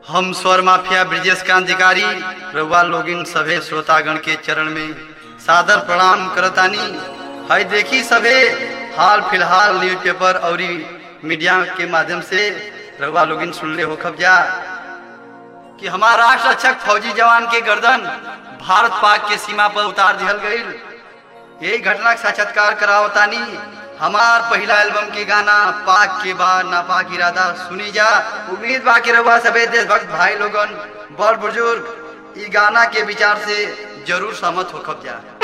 हम स्वर माफिया ब्रिजेश कांत अधिकारी रउआ लोगिन सभे श्रोतागण के चरण में सादर प्रणाम करतानी हई देखी सभे हाल फिलहाल न्यूज पेपर और मीडिया के माध्यम से रउआ लोगिन सुनले हो खबजा कि हमारा राष्ट्र रक्षक फौजी जवान के गर्दन भारत पाक के सीमा पर उतार दिहल गईल यही घटना के साक्षात्कार करावतानी हमार पहला एल्बम के गाना पाक के बाद नापाक इरादा सुनी जा उम्मीद बा कि रउआ सभे देशभक्त भाई लोगन बड़ बुजुर्ग ई गाना के विचार से जरूर सहमत हो जा